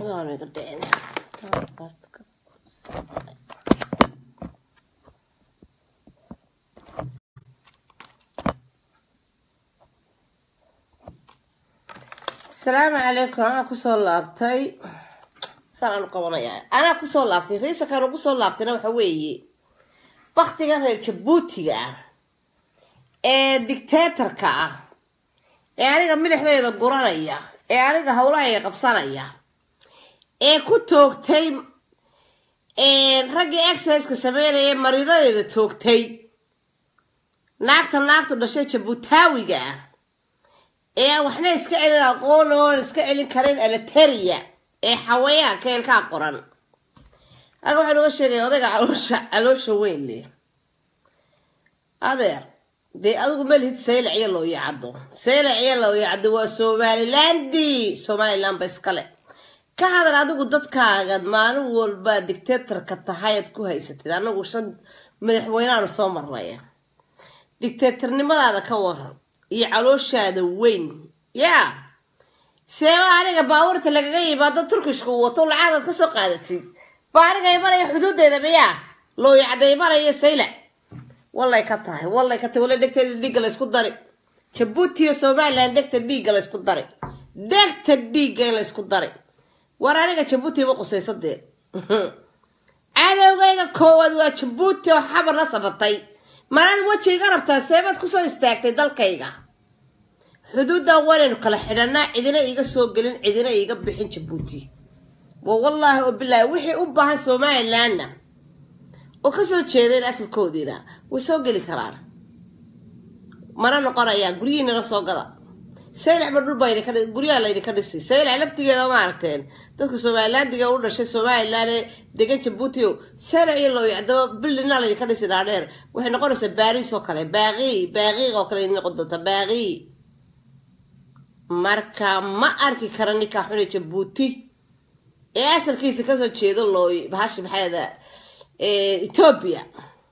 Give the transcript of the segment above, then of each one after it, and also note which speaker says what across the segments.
Speaker 1: Aanu iga dhicin. asalaamu calaykum anaa kusoo laabtay saan aanu qabanayaa anaa kusoo laabtay riisakaan ugu soo laabtayna waxa weeye baktigan reer jabuutiga ah ee dictatorka ah ee aniga milixdeeda guranaya ee aniga howlahayga qabsanaya ee ku toogtay raggii exerciska sameynaya maridadeeda toogtay naagta naagtu dhashay jabuutaawiga ah ee aan waxna iska celin aqoon oon iska celin karin alateria ee xawayaanka eelkaa qoran halka waxaa nooga sheegaya odayga caloosha caloosha weyn leh adeer dee adigu malihid saylac iyo loo yacado saylac iyo loo yacado waa somalilandi somaliland ba iskale ka hadal adigu dadkaagad maalin walba dictatorka tahay aad ku haysatid anagu shan madaxweyneaanu soo marnaya dictatornimadaada ka waran iyo calooshaada weyn yaa seeba aniga baabuurta lagaga yimaado turkishka uu wato lacagaad ka soo qaadatid baa aniga imanaya xuduudeeda miyaa looyacda imanaya saylac wallay ka tahay wallay ka tahay walla dhegta dhiigga laysku dari jabuuti iyo somaliland dhegta dhiigga laysku dari dhegta dhiigga in laysku dari war aniga jabuuti ma qusaysadee cadowgayga koowaad waa jabuuti oo xabar la sabatay manaad wejiga rabtaa seebaad kusoo istaagtay dalkayga xuduuddan waynaynu kala xidhanaa cidina iiga soo gelin cidina iiga bixin jabuuti wa wallaahi oo bilaahi wixii u baahan somalilandna oo kasoo jeedeen asalkoodiina way soo geli karaan mana noqonayaan guryihiinala soo gada saylac ma dhulba guryaha laydinka dhisi saylac laftigeeda ma aragteen dadka somalilandiga u dhashay somaliland ee degan jabuuti o saylac iyo looyacdaba bildina laydinka dhisi dhaadheer waxay noqonaysaa baariis oo kale baaqi baaqiiq oo kale noqon doonta baaqi marka ma arki kara ninkaa xune jabuuti ee asalkiisa kasoo jeedo looy bahashi maxaada ethoobia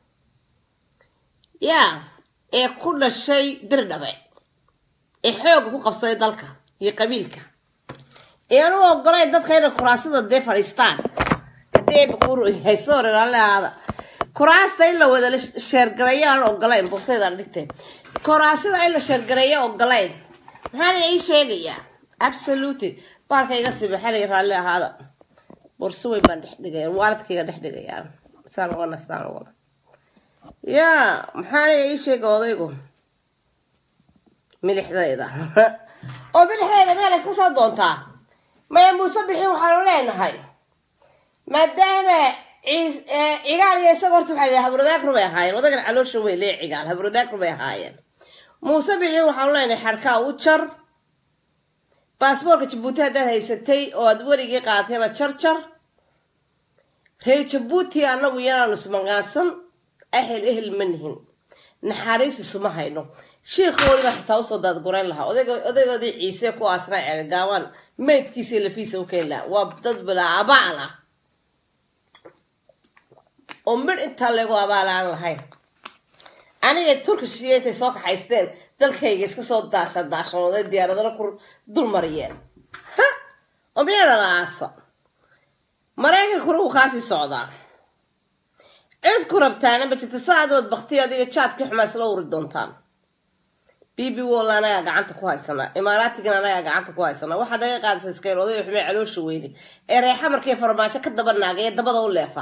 Speaker 1: ya ee ku dhashay dirdhabe ee xooga ku qabsaday dalka iyo qabiilka ee anu ogolayn dadka inay kuraasada dee fadhiistaan hadii ayba kuyahay soore raalli ahaada kuraasta in la wada sheergareeyo aan ogolayn bogsaydaan dhigtay kuraasada in la sheergareeyo ogolayn maxaana ii sheegayaa absolutely baalka iga sibaxanay raalli ahaada borso weyn baan dhex dhigaya waaladkayga dhex dhigayaa saan uga nastaan ugala yaa maxaana ii sheega odaygu milixdayda oo milixdayda meel iska soo doontaa maya muuse bixin waxaanu leenahay maadaama cigaal iyo isaga horta waxaa habradaag rubay ahaayeen odagan caloosha weyn lee cigaal habradaag rubay ahaayeen muuse bixin waxaanu leenahay xadhkaa u jar baasboorka jabuuti haddaad haysatay oo aad werigii qaadatayna jar jar reer jabuuti annagu yanaanu ismaqaansan ahel ehel ma nihin naxariis isuma hayno shiikoodiba xitaa usoo daadgurayn lahaa odaygoodii ciise ku aasna ceelgaabaan maydkiisa lafiisa u keeni lahaa waa dad bilaa abaal ah oo midh intaa leegu abaal aan lahayn aniga turkish iyo intay soo kaxaysteen dalkayga iska soo daasha daashamooday diyaaradana ku dul mariyeen ha oo miyadhalaasa maraykankuna wuu kaasii socdaa cid ku rabtaana ma jirta saadood baktiyo adiga jaadkii xumaa isla uri doontaan b b wall anagaa gacanta ku haysanaa imaaraatigan anagaa gacanta ku haysanaa waxaad aga qaadaysa iskayl oday xume caloosha weyne ee reexa markay farmaajo ka daba naagay ee dabada u leefa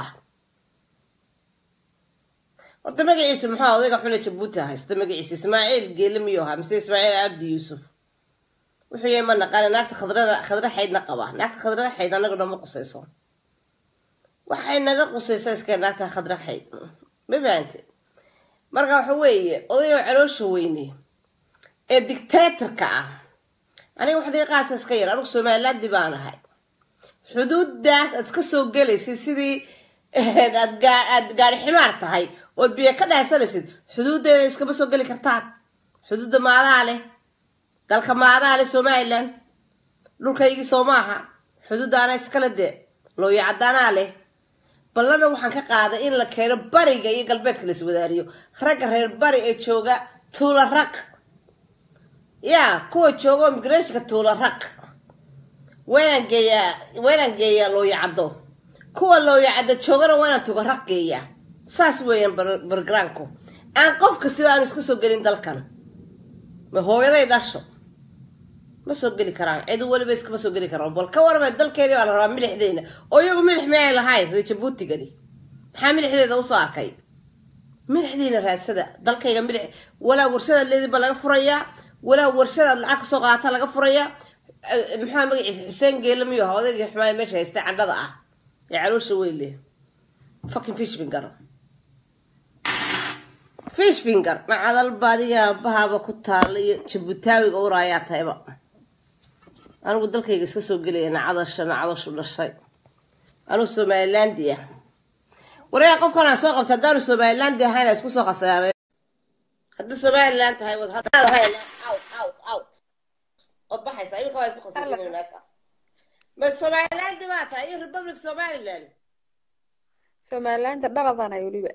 Speaker 1: horta magaciisa maxaa odayga xune jabuuti haysta magaciisa ismaaciil geele miyuu ahaa mise ismaaciil cabdi yuusuf wuxuu yahay ma naqaana naagta khadra xaydna qabaa naagta khadra xayd anaga dhama qusayso waxay naga qusaysaa iska naagta khadra xayd ma fahamte marka waxa weeye odayoo caloosha weyne ee dictatorka ah aniga waxdii qaasa iska yar anigu somalilaandi baan ahay xuduudaas aad kasoo gelaysid sidii aad gaari ximaar tahay ood biyo ka dhaasanaysid xuduudeeda iskama soo geli kartaan xuduudda maadaa leh dalka maadaa leh somalilan dhulkaygii soo maaha xuduuddaana iskale dee looyacadaanaa leh ballana waxaan ka qaaday in la keeno bariga iyo galbeedka la iswadaariyo ragga reer bari ee jooga tuula raq yaa kuwa jooga immigrationka tuula raq waynaan geeyaa waynaan geeyaa looyacaddo kuwa looyacaddo joogana waynaan tugaraq geeyaa saas weeyaan bargaraanku aan qof kastaba aanu iska soo gelin dalkan ma hooyaday dhasho ma soo geli karaan cid weliba iskama soo geli karaan bal ka warama dalkeeni baa la rabaa milixdeena oo iyagu milix miyay lahayn reer jabuutigani maxaa milixdeeda usoo arkay milixdiina raadsada dalkayga milix walaa warshadaad leediba laga furayaa walaa warshadaad lacag kasoo qaata laga furayaa maxaa magaciisa xuseen geela miyuu ahaa odaygii xumaay meesha haystay candhada ah ee caloosha weyle fucking fish finger fish finger nacadal baadiga bahaaba ku taala iyo jabuutaawiga uraayaa tahayba anigu dalkayga iska soo gelaya nacadasha nacadashu dhashay anuu somaliland ah waryaa qofkan aan soo qabta haddaanu somaliland ahayn isku soo khasaaray haddii somaliland tahay wad out out out ood baxaysa iminka waa isku khasaarin meesha ma somaliland baa tahay iyo republic somaliland
Speaker 2: somalilanta dhaladana weliba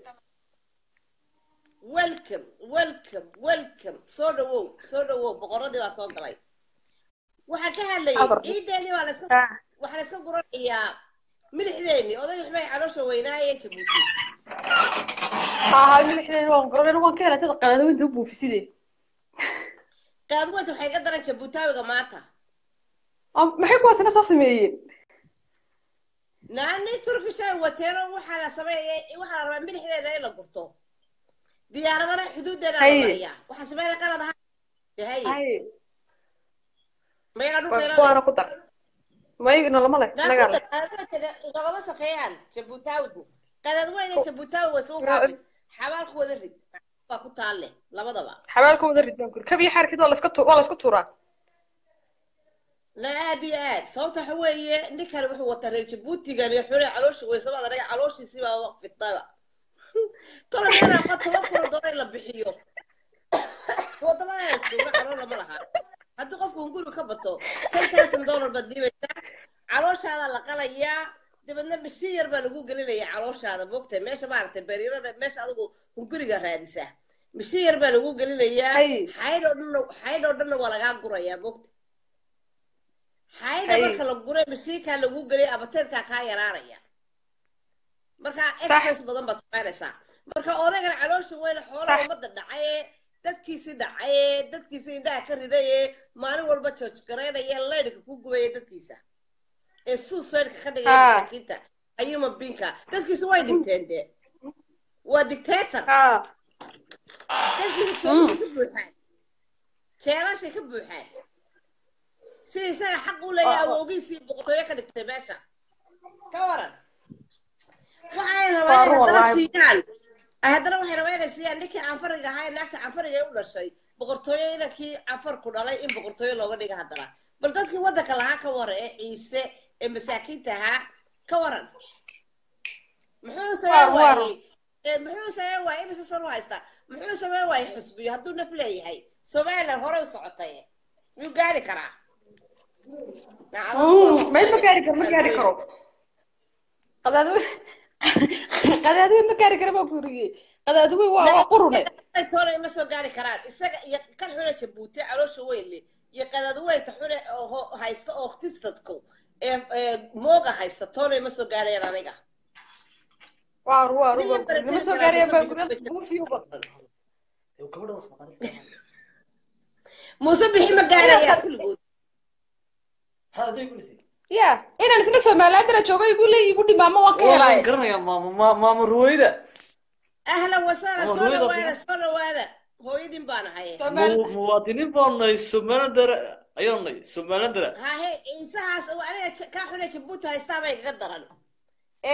Speaker 1: welcome welcome welcome soo dhawow soo dhawow boqoradii baa soo galay waxaan ka hadlayay ciideeni baa laska waxaa la iska guranayaa milixdeeni odayga xumay caloosha weynaaye jabuuti
Speaker 2: haha milixdeeni waan guran waan ka helay sida qadaadweynta u buufiside
Speaker 1: qaadweynta waxay ka daran jabuutaawiga maanta
Speaker 2: maxay kuwaasina soo sameeyeen
Speaker 1: naani turkishay wateeno waxaa la sameeyay waxaa la rabaa milixdeena in la gurto diyaaradana xuduudeena la mariyaa waxaa sameeyay qalad ahaa hay mayaga
Speaker 2: dhulkeena ku dar mayna lama le
Speaker 1: nagama sokeeyaan jabuutaawigu qadadweyne jabuutaawi way soo kaabid xabaalku wada rid baa ku taalle labadaba
Speaker 2: xabaalku wada rid baan kuri kabiyo xaarkid waa laska waa laisku tuuraa
Speaker 1: la aad iyo aad sababta waxa weeye ninkan wuxuu wataa reer jabuutigan iyo xule caloosha weysabada anaga calooshiisii baa fitaba tolo meelaa qad toban kuna doona in la bixiyo wadamada jooga caloo lama laha haddii qofku hunguri ka bato ten thousand dollar baad dhiibaysaa calooshaada la qalayaa dabeedna mashiin yar baa lagu gelinayaa calooshaada moogta meesha maaragtay bariirada meesha adigu hunguriga raadisaa mashiin yar baa lagu gelinayaa xaydh oo dhanna xaydh oo dhanna waa lagaa gurayaa moogta xaydha marka la guray mashiinkaa lagu geliyay abateedkaa kaa yaraanaya marka exercise badan baad samaynaysaa marka odaygan caloosha weyne xoolaha ummadda dhacaye dadkiisi dhacaye dadkiisi indhaha ka ridaye maalin walba jooj garaynaya leydhka ku gubaya dadkiisa ee suusaydhka ka dhigaya masaakiinta ayuma binka dadkiisi way dhinteen dee waa dictator dadkiisa joogay ka buuxaan jeelashay ka buuxaan sida isaga xaq u leeyahay awoogiisii boqortooyo ka dhigtay meesha ka waran waxay rabaan inay haddana siiyaan haddana waxay rabaan inay siiyaan ninkii canfariga ahaa ee naagta canfariga ee u dhashay boqortooyo inankii canfarku dhalay in boqortooyo looga dhiga haddana bal dadkii waddanka lahaa ka waran ee ciise ee masaakiinta ahaa ka waran muxuu sameyn waayey muxuu sameyn waayey imise san u haystaa muxuu sameyn waayey xusbiyo hadduu naf leeyahay somaliland hore u socotay miyuu gaari karaa
Speaker 2: meel ma gaari karo ma gaari karo qadaadwe qadaadwe ma gaari karo baa gurigey qadaadwe waa waa qurune
Speaker 1: toole ma soo gaari karaan isaga iyo kan xune jabuuti caloosha weyn leh iyo qadaadweynta xune haysta oo tistadku ee mooga haysta toole ma soo gaarayaan aniga
Speaker 2: waaru waaru waaru ma soo gaarayaan baa guriga muusiyo badan
Speaker 1: muuse bixi ma gaarayaan kulligood
Speaker 2: ya inaan isna somalilandana joogo igu le igu dhimaamo waan ka helay
Speaker 3: garanaya maama ruwayda
Speaker 1: ahlan wasahlan soo dhawaada soo dhawaada hooyadin baan ahay
Speaker 3: muwaadiniin baan nahay somalilandara ayaan nahay somalilandara
Speaker 1: hahe ciisahaas aniga kaa xune jabuuti haystaa bay kaga daran ee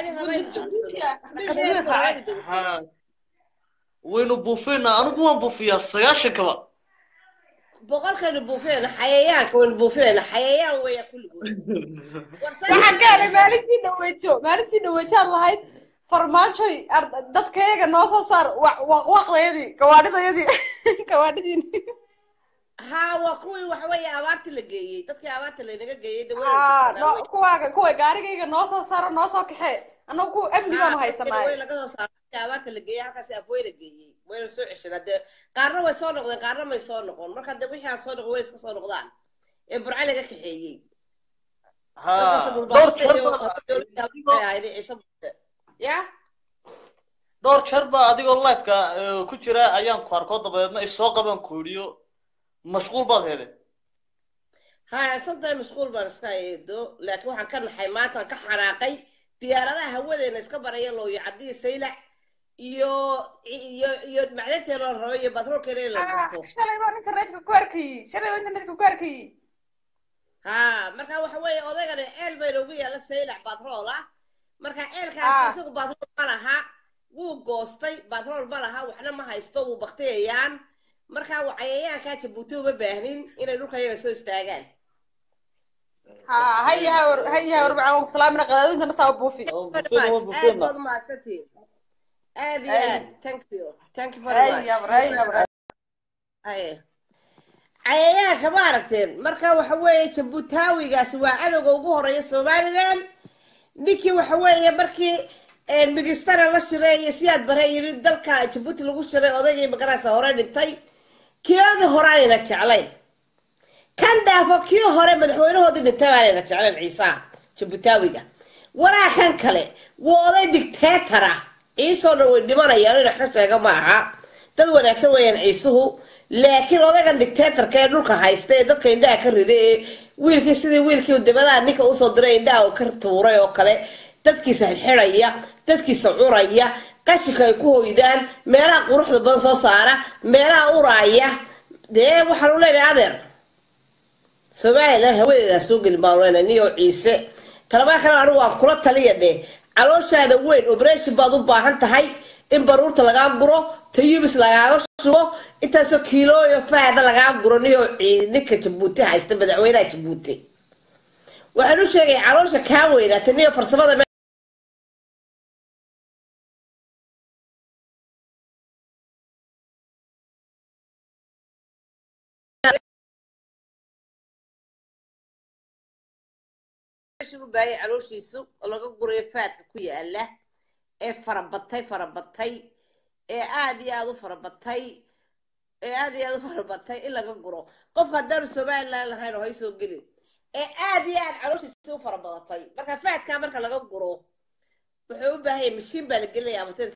Speaker 1: milixdaani
Speaker 3: waynu buufinaa anigu waan buufiyaa sagaashankaba
Speaker 1: boqolkaynu buufinayna xayayaanka waynu buufinayna xayayaan weeya kulligood
Speaker 2: waxaan ka helay maalintii dhaweejo maalintii dhaweejaad lahayd farmaajoy dadkayaga noo soo saar waqdayadii gawaadhidayadii gawaadhidiin
Speaker 1: haa waa kuwii waxa weeye abaartii la geeyey dadkii abaarta laynaga geeyey
Speaker 2: kuwaaga kuwa gaarigayga noo soo saaro noo soo kaxee annagu kuwa amni baanu haysanaay
Speaker 1: laga soo saaray abaarta la geeyey halkaasi afweyna geeyey wayna soo ceshana dee qaarna way soo noqdeen qaarna may soo noqon marka dee wixii aan soo noqon way iska soo noqdaan ee burca laga kaxeeyey
Speaker 3: ha
Speaker 1: dadkaas
Speaker 3: dhowr
Speaker 1: dhulbaaqada
Speaker 3: jeer
Speaker 1: iyo
Speaker 3: baan
Speaker 1: dowladda
Speaker 3: adigoo
Speaker 1: waxay ahayd ciise buute ya
Speaker 3: dhowr jeer baa adigoo lifeka eh, ku jira ayaan ku arko dabadeedna isoo qaban kuuriyo mashquul baad hele
Speaker 1: haya sometime mashquul baan iska eedo laakiin waxaan ka naxay maanta waan ka xanaaqay diyaaradaha hawadeena iska baraya looyo cadii saylac iyo iyo iyo macdanteena la rabo iyo batroolkeena in la
Speaker 2: Ah,
Speaker 1: gurto
Speaker 2: shalay baan internetka ku arkayey shalay baan internetka ku arkayey
Speaker 1: ha marka waxa weeye odaygani ceel bay noogu yaalla saylac batrool ah marka ceelkaas
Speaker 2: Ah.
Speaker 1: isagu batrool ma laha wuu goostay batrool ma laha waxna ma haysto wuu baktiyayaan marka wa- cayayaankaa jabuuti uma baahnin inay dhulka iyaga soo istaagaan
Speaker 2: ha haya ha war haya ha warbacaan waan ku salaamina qadaadintana saa u buufi
Speaker 1: very much aad baad umahadsantihiin aad iyo aad thank you thank you very much
Speaker 2: haya war haya war
Speaker 1: Haye. cayayaanka ma aragteen marka waxa weeye jabuutaawigaasi waa cadowga ugu horeeya somalilan ninkii waxa weeye markii een, migistana la shiray iyo siyaad bare yiri dalka jabuuti lagu shiray odaygii magaraysa hore dhintay kiyadii horaanayna jeclayn kan dhaafo kii hore madaxweynahoodii dhintay baanayna jeclayn ciisaha jabuutaawiga walaa kan kale waa oday dictator ah ciisoo dhan way dhimanayaan in wax ka sheega ma aha dad wanaagsan weeyaan ciisuhu laakiin odaygan dictatorka ee dhulka haysta ee dadka indhaha ka riday ee wiilkii sidii wiilkii dibadaha ninka usoo diray indhaha uu ka tuuray oo kale dadkiisa xidxidhaya dadkiisa curaya qashinka ay ku hoydaan meelaha quruxda badan soo saara meelaha uraaya dee waxaan u leenahay adeer somalilan hawadeedaa soo gelin baan leenahay niyo ciise talabaa kale anigu waan kula taliya dheh calooshaada weyn operation baad u baahan tahay in baruurta lagaa guro tayubis lagaaga shubo intaasoo kiilooyo fahda lagaa guro niyo ci- ninka jabuuti haysta madaxweynaha jabuuti waxaan u sheegay caloosha kaa weynaatay niyo farsamada me- meesha u baayay calooshiisu oo laga gurayo faadka ku yaala ee farabatay farabatay ee aad iyo aad u farabatay ee aad iyo aad u farabatay in laga guro qofka haddaanu somalilan lahayn oo hay soo gelin ee aad iyo aad calooshiisa u farabadatay marka faadkaa marka laga guro wuxuu u baahan yahay mashiin baa la gelinaya abateed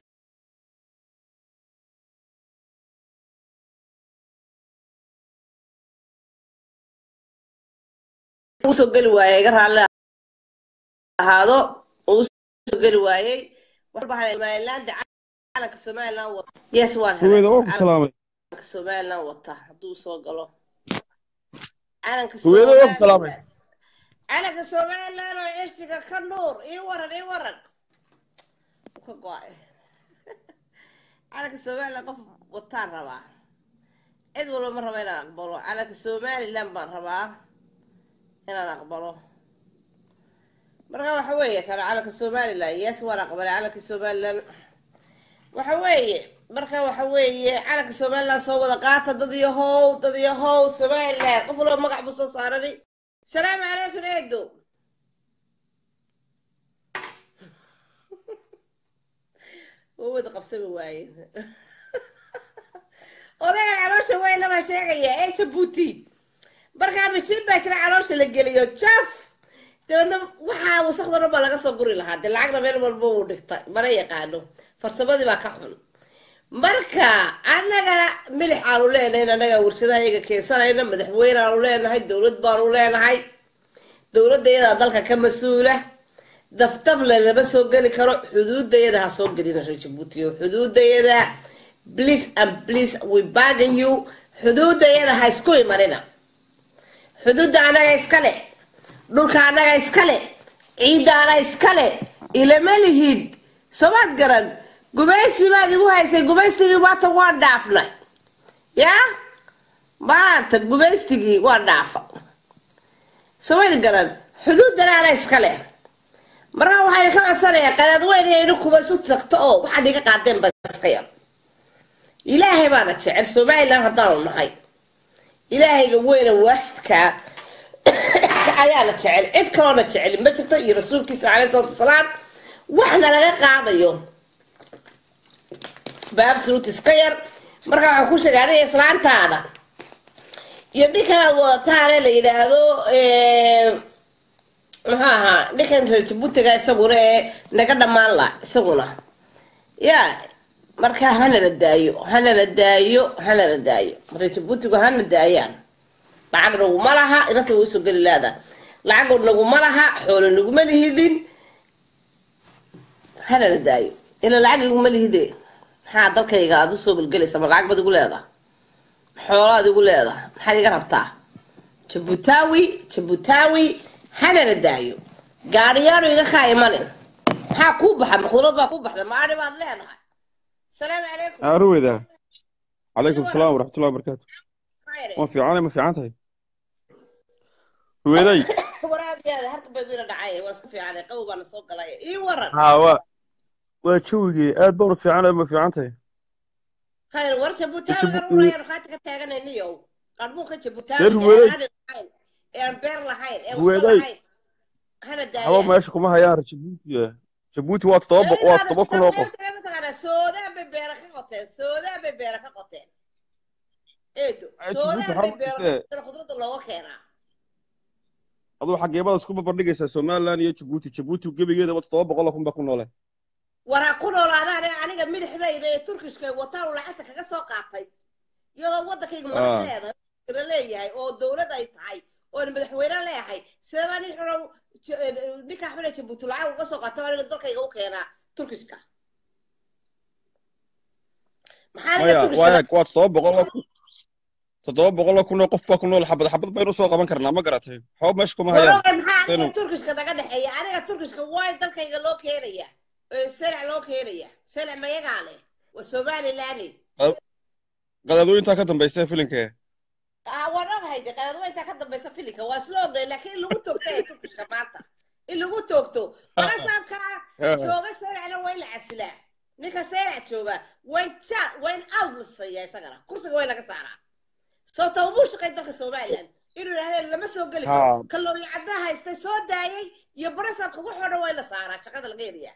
Speaker 1: usoo geli waayay iga raalli ahaado uu usoo geli waayey waxaan bahay somaliland calanka somaliland wata yes waan helay
Speaker 4: huweeda waa ku salaamay
Speaker 1: calanka somaliland wata hadduu soo galo calanka
Speaker 4: huweeda waa ku salaamay
Speaker 1: somaliland calanka somaliland oo ceshiga ka nuur ii waran ii waran Wuu ka go-ay calanka somaliland qof wataan rabaa cid walba ma raba inaan aqbalo calanka somaliland baan rabaa inaan aqbalo marka waxa weeye kana calanka somaliland yes waan aqbalay calanka somaliland waxa weeye marka waxa weeye calanka somaliland soo wada qaata dad iyo how dad iyo how somaliland qof walba magac buu soo saarani salaamu calaykum eedo waa wada qabsami waaye odaygan caloosha weyn lama sheegaya ee jabuuti markaa mashiin baa jira caloosha la geliyo jaf dabeedna waxaa wasakda dhan baa laga soo guri lahaa dee lacagna meel walba uu dhigtay mana yaqaano farsamadii baa ka xun marka annaga milix aanu leenahay annaga warshadaha iyaga keensanayna madaxweyne aanu leenahay dowlad baanu leenahay dowladda iyadaa dalka ka mas-uula daftafle lama soo geli karo xuduudayada ha soo gelina reer jabuutiyo xuduudayada please and please we bargain you xuduudayada ha isku imanina xuduudda annaga iskale dhulka annaga iskale ciidda annaga iskale ilama lihid somaad garan gumaysi baad igu haysay gumaystigii maanta waan dhaafnay yaa maanta gumaystigii waan dhaafa somaad garan xuduuddana annaga iskale markaa waxaan ka codsanayaa qadaad weyn iyo idinkuba isu tagto oo waxaad iga qaadeen ba iska yar ilaahay baana jecel somaliland haddaanu nahay ilaahayga weyna waaxidkaa ayaana jecel cid kaloona jecel ma jirto iyo rasuulkiisa caleyhi salatu wasalaam waxna laga qaadayo baabsuut iska yar marka waxaan ku sheegay adiga islaantaada iyo ninkan aad wadataane la yidhaahdo maxaa ahaa ninkan reer jabuutiga isaguna ee naga dhammaan la isaguna ya marka hanala daayo hanala daayo hanala daayo reer jabuutigu hana daayaan lacag naguma laha inanta way usoo geli laada lacag naguma laha xoolo naguma lihidin hanala daayo ila lacag iguma lihide maxaa dalkayga aad usoo gelgelaysa ma lacag baad igu leedaha xoolaad igu leedaha maxaad iga rabtaa jabutaawi jabutaawi hanala daayo gaariyaanu iga kaa imanin maxaa kuu baxa makhduurad baa kuu baxda maari baad leedahay asalaamu calaykum
Speaker 4: aruweda calaykum salaam waraxmatullahi wabarakaatu
Speaker 1: khayre
Speaker 4: ma fiicane ma fiican tahay ruweday
Speaker 1: waraadiyaada harka bay bira dhacay waa iska fiicanay qabow baana soo galay ii waran
Speaker 4: haa waa waa jawigii aad baan u fiicanahay ma fiican tahay
Speaker 1: khayr war jabutaawi
Speaker 4: Jabuuti-
Speaker 1: garurayaan qaati ka taaganayniyow qarmuunka jabutaawi
Speaker 4: Reer
Speaker 1: ee
Speaker 4: Ruweday.
Speaker 1: aan lahayn ee aan beer lahayn ee
Speaker 4: Ruweday.
Speaker 1: waxba lahayn hana
Speaker 4: haba
Speaker 1: daayaan
Speaker 4: meesha kuma hayaan jabuuti jabuuti waa todoba bo- waa todoba kun oo qof
Speaker 1: mataqaanaa soodaan bay beera ka qoteen soodaan bay beera ka qoteen eedo
Speaker 4: Ay,
Speaker 1: soodaan
Speaker 4: Jabuuti
Speaker 1: bay
Speaker 4: waxaa
Speaker 1: beera
Speaker 4: markee-
Speaker 1: ka qoteen khudradda looga keenaa
Speaker 4: aduu xageebada isku barbardhigaysaa somaliland iyo jabuuti jabuuti gebigeedaba todoba boqol oo kun baa ku noole
Speaker 1: war ha ku noolaadaan ee aniga milixdayda ee turkishka wataan lacagta kaga soo qaatay iyadoo waddankayga
Speaker 4: Ah.
Speaker 1: madax leedahay oo leeyahay oo dowlad ay tahay oon madaxweyne leeyahay sidaba nin xunow ninka axmed ee jabuuti lacag uga soo qaata aniga dalkayga u keenaa turkishka maxaa aniga
Speaker 4: maya
Speaker 1: turkishka
Speaker 4: waaya waa todoba boqol oo kun toddoba boqol oo kun oo qof baa ku nool xabad xabad baynu usoo qaban karnaa ma garatay waxba meesha kuma hayaan
Speaker 1: waroga maxaa aniga
Speaker 4: Senu.
Speaker 1: turkishka naga dhexeeya aniga turkishka waay dalkayga loo keenaya ee selac loo keenaya selac mayagaa leh waa somaliland
Speaker 4: qadaadooyintaa ka dambaysa filimkee
Speaker 1: Ah, waan ogahay de qadaadweyntaa ka dambaysa filinka waa isla ognay laakiin in lagu toogto ee turkishka maanta in lagu toogto barasaabka jooga seelacna waa in la casilaa ninka seelac jooga wayn ja wayn out la siiyaa isagana kursiga wayn laga saaraa sababta umuu shaqay dalka somaliland inuu yidhahdeen lama soo geli karo
Speaker 4: Haa.
Speaker 1: kalooyi caddaa haystay soo daayay iyo barasaabka waxoo dhan waa in la saaraa shaqada laga heliyaa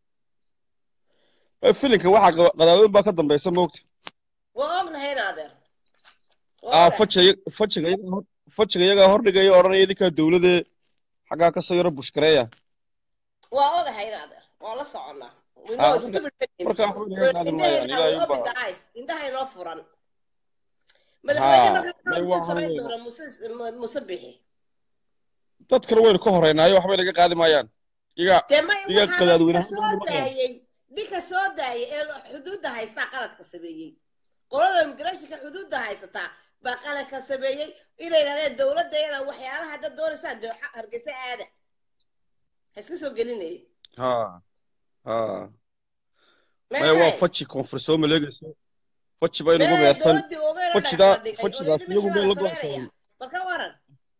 Speaker 4: filimka waxaa qaba- qadaadooyin baa ka dambaysa moogta
Speaker 1: waa ognahay in adeer Waa
Speaker 4: ah
Speaker 1: ogahay.
Speaker 4: fajiga fajiga iyagaa hor- fajiga iyagaa hordhigaya odhanaya idinkaa dowladee xaggaa kasoo yaro bushkareeya
Speaker 1: waa ogahay in adeer waa la soconnaa We
Speaker 4: Ah,
Speaker 1: know
Speaker 4: marka-
Speaker 1: stupid people.
Speaker 4: marka waxba laga qaadi maayaan
Speaker 1: Indhahayna
Speaker 4: ilaahay
Speaker 1: open
Speaker 4: baa
Speaker 1: the eyes. indhaha inoo furan madaxweyne
Speaker 4: Haa,
Speaker 1: marka
Speaker 4: may
Speaker 1: wuxuu
Speaker 4: waa
Speaker 1: samayn
Speaker 4: haween.
Speaker 1: doona muse mu- muse bixi
Speaker 4: dadkana waynu ka horeynaayo waxbay naga qaadi maayaan iyagaa
Speaker 1: dee may
Speaker 4: Digaag
Speaker 1: waxaa
Speaker 4: qadaadweyne
Speaker 1: ninka
Speaker 4: hadda
Speaker 1: soo
Speaker 4: ma maqlaan.
Speaker 1: daayey ninka soo daayay ee lo- xuduudda haystaa qaladka sameeyey qolada immigrationka xuduudda haysataa baa qaladka sameeyey inay yidhahdeen dowladdeeda waxyaalaha hadda doonaysaa dee xa- hargeysa aada ha iska soo gelinaya
Speaker 4: ha ha maya waa faji koonfur soo maleegayso faji baa inugu meersan fajidaa fajidaas iyagu bay la go'aansadeen
Speaker 1: balka waran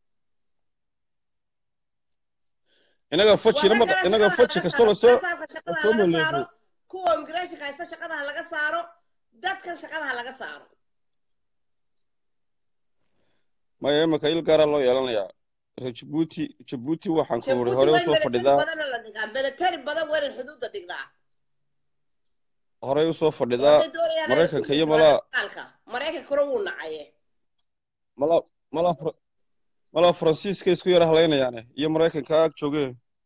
Speaker 4: inaga faji
Speaker 1: Waa
Speaker 4: inama
Speaker 1: ragga
Speaker 4: inaga
Speaker 1: shaqada
Speaker 4: faji
Speaker 1: laga
Speaker 4: kastoo
Speaker 1: saaro,
Speaker 4: lasoo
Speaker 1: barasaabka shaqada
Speaker 4: soo
Speaker 1: laga
Speaker 4: maleego.
Speaker 1: saaro kuwa immigrationka haysta shaqadaha laga saaro dadkan shaqadaha laga saaro
Speaker 4: maya imika il gaaraa loo yeelanayaa reer jabuuti jabuuti waxaan ku uri
Speaker 1: jabuuti
Speaker 4: hore
Speaker 1: waa in
Speaker 4: usoo
Speaker 1: military
Speaker 4: fadhidaa
Speaker 1: badanna la dhigaa military badan waa in xuduudda dhignaa
Speaker 4: horey usoo fadhidaa
Speaker 1: Hadday doonayaan inay
Speaker 4: Maraykanka
Speaker 1: ku
Speaker 4: iyo
Speaker 1: dhismaan
Speaker 4: malaa-
Speaker 1: dagaalka. maraykankuna wuu nacaye
Speaker 4: mala mala Fra- mala faransiiska isku yara halaynayaane iyo maraykanka ag jooge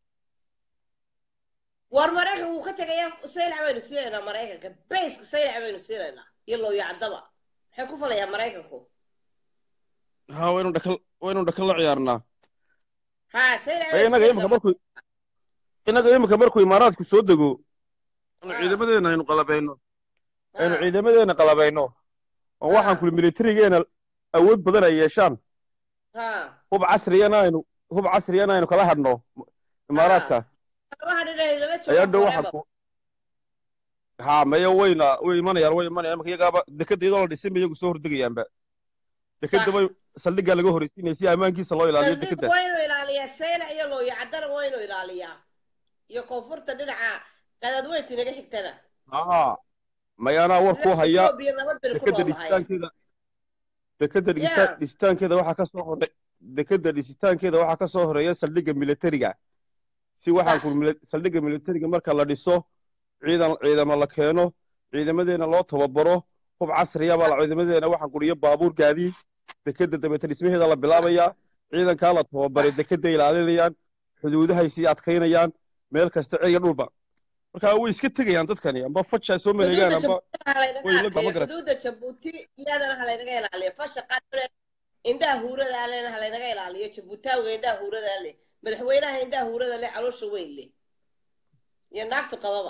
Speaker 1: war maraykan wuu ka tegaya saylac baynu siinaynaa maraykanka bayska saylac baynu siinaynaa iyo looyacdaba maxay ku falayaan maraykanku
Speaker 4: ha waynu dhakal waynu dhakal la ciyaarnaa
Speaker 1: ha saylac
Speaker 4: Ee, inaga imika markuu inaga imika markuu imaaraadku soo dego anu
Speaker 1: Ah.
Speaker 4: ciidamadeena aynu qalabayno aynu ciidamadeena qalabayno oo waxaan
Speaker 1: Ah.
Speaker 4: kuli militarigeena awood badan ay yeeshaan
Speaker 1: ha
Speaker 4: hub casriyana aynu hub casriyana aynu kala hadhno imaaraadka
Speaker 1: waxaa dhinay lala
Speaker 4: ayaa
Speaker 1: jooga
Speaker 4: dhow
Speaker 1: forever
Speaker 4: waxaan ku ha maya wayna way imanayaan way imanayaan imika iyagaaba dekada iyadoo la dhisin ba iyagu soo hordegayaanba dekada
Speaker 1: Sax.
Speaker 4: bay saldhiggaa laga horeysiinaya si ammaankiisa loo ilaaliyo
Speaker 1: saldhig
Speaker 4: dekada
Speaker 1: waa inuu ilaaliyaa saylac iyo looyacdana waa inuu ilaaliyaa iyo koonfurta dhinaca qadadweyntu inaga xigtana
Speaker 4: ha mayaanaa war ku haya
Speaker 1: Ethiopia nabad baynu ku
Speaker 4: dekada
Speaker 1: noolahay
Speaker 4: dhisitaankeeda dekada
Speaker 1: Yeah.
Speaker 4: dhisa- dhisitaankeeda waxaa ka soo hore dekada dhisitaankeeda waxaa ka soo horeeya saldhigga militariga si waxaan
Speaker 1: Sax.
Speaker 4: ku mili- saldhigga militariga marka la dhiso ciidan ciidamo la keeno ciidamadeena loo tababaro hub casriya baa la ciidamadeena waxaan kuriyo baabuur gaadiid dekada dabeeta dhismaheeda la bilaabayaa ciidankaa la tababaray dekada ilaalinayaan xuduudahay sii adkaynayaan meel kasta ceriga dhulba marka way iska tegayaan dadkani amba faja soo maleegaan amba way la gaba garat
Speaker 1: xuduudda jabuuti iyadana halaynaga ilaaliyo fasha qaar indhaha huurada alena halaynaga ilaaliyo jabuutaawiga indhaha huurada le madaxweynaha indhaha huurada le caloosha weyn le iyo naagtu qababa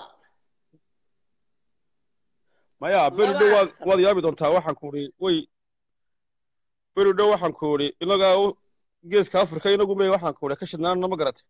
Speaker 4: maya beri dhow waad waad yaabi doontaa waxaan ku uri way beri dhow waxaan ku uri inagaa geeska afrika inagu me waxaan ku uri ka shidnaanna ma garatay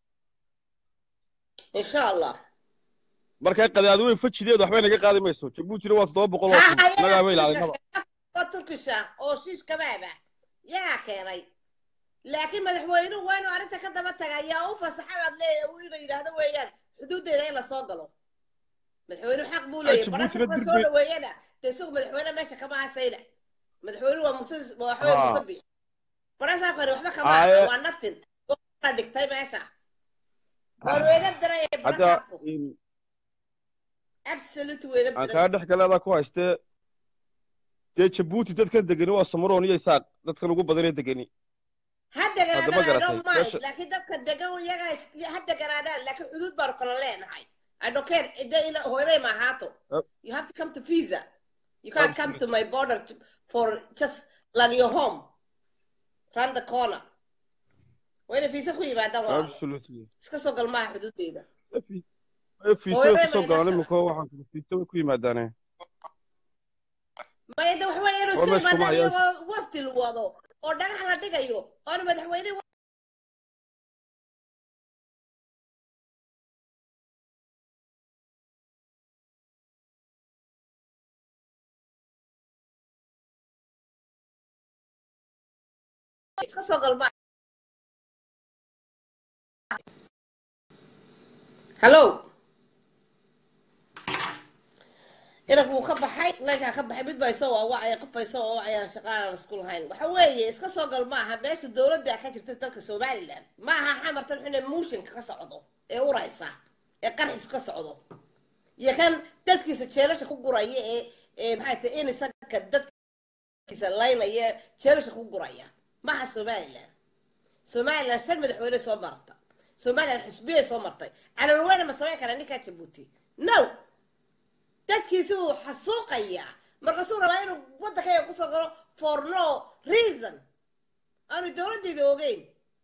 Speaker 1: insha allah
Speaker 4: markaa qadaadi weyn fajideedu waxbay naga qaadi mayso jabuutina waa toddoba boqol oo kun inagaa ba ilaalinaba
Speaker 1: oo turkisha oo shiish kabaaba yaa keenay laakiin madaxweynuhu waa inuu arrinta ka daba taga yaa u fasaxa baad leeyahay inuu yidhaahdo weeyaan xuduuddeeda in la soo galo madaxweynuhu xaq buu leeyahay barasaka soo dhaweeyana dee isagu madaxweyne meesha kama hasayna madaxweynuhu waa muse waxaweye muse bix barasakani waxba kama aha waa natin la dhigtay meesha waan weedab daraya barasabku absolute weedab
Speaker 4: aan kaa dhex galeedaa ku haystee dee jabuuti dadkan degani waa samaroon iyo isaaq dadkan ugu badanee degani
Speaker 1: ha deganaadaan laakiin dadka degan iyagaa ha deganaadaan laakiin xuduud baanu kala leenahay I don't care. Hooyaday ma ahaato. You have to come to visa. You can't come to my border to, for just like your home. Round the corner. Wayna visa ku yimaadaan waa.
Speaker 4: Absolutely.
Speaker 1: Iska soo gal maaha xuduudeeda.
Speaker 4: Visa ka soo galaan imika waxaan ku visa way ku yimaadaane.
Speaker 1: Maya de waxa weeye inuu iska yimaadaan iyagoo wafti la wado oo dhagax la dhigayo oona madaxweyne iska soo galma hallo inanku wuu ka baxay laynkaa ka baxay mid baa isoo waawacaya qof baa isoo waawacayaan shaqaalaan isku lahayn waxa weeye iska soo gal ma aha meesha dowladda ka jirta dalka somaliland ma aha xamartan xune muushinka ka socdo ee uraysa ee qarxis ka socdo iyo kan dadkiisa jeelasha ku guraya ee ee maxay tahay in isaga dadkiisa laynaya jeelasha ku guraya maha somaliland somaliland shan madaxweyne soo marta somaliland xusbiyay soo martay calalweyne ma samayn karaa ninkaa jabuuti no dadkiisi wuu xasuuqayaa markaasuu rabaa inuu waddankayga kusoo galo for no reason aanu dowladdeeda ogeyn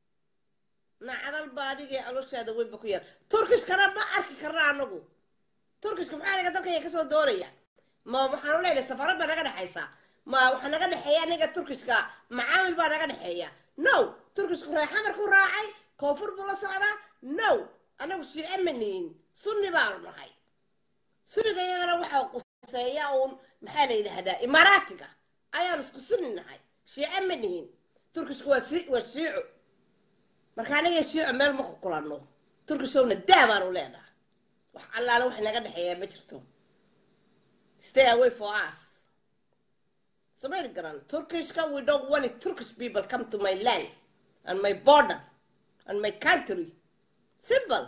Speaker 1: nacdal ba adigii calooshaada weynba ku yar turkishkana ma arki karna anagu turkishka maxaa naga dalkayga kasoo doonaya ma waxaanu leenahay safarad baa naga dhexaysaa ma waxaa naga dhexeeya aniga turkishka macaamil baa naga dhexeeya no turkishku reexamarku raacay koonfur buu la socdaa no anagu shiice ma nihin sunni baanu nahay sunniga iyagana waxaa quseeya uun maxaa la yidhaahdaa imaaraatiga ayaanu isku sunni nahay shiice ma nihin turkishku waa si waa shiico marka aniga shiico meel ma ku kulanno turkishowna daa baanu leenahay wax allaale wax naga dhexeeya ma jirto stay away for us Somali garan Turkishka we don't want it. Turkish people come to my land and my border and my country. Simple.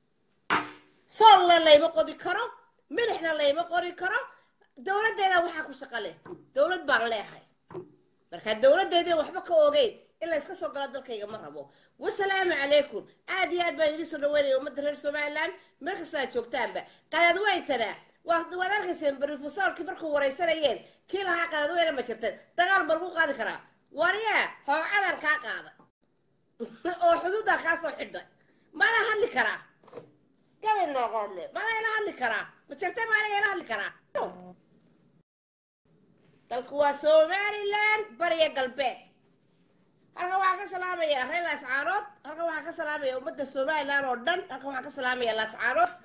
Speaker 1: Soolna layma qodi karo, milixna layma qori karo. Dowladdeeda waxaa ku shaqo leh. Dowlad baan leeyahay. Marka dowladdeedii waxba ka ogeyn in la iska soo galo dalkayga ma rabo. Wasalaamu calaykum. Aad iyo aad baan idin soo dhaweynaya ummadda reer Somaliland meel kasta aad joogtaanba. Qadaad wayntana waad arkayseen brofesorkii markuu waraysanayeen kii lahaa qadadweyne ma jirteen dagaal ma lagu qaadi karaa waryaa hoocadan kaa qaada oo xuduuddaa kaa soo xidhay mala hadli karaa gabay nooqoodle mala ila hadli karaa ma jirte mala ila hadli karaa dalku waa somaliland bariya galbeed halkan waxaa ka salaamaya reer laascaanood halkan waxaa ka salaamaya ummadda somaliland oo dhan halkan waxaa ka salaamaya laascaanood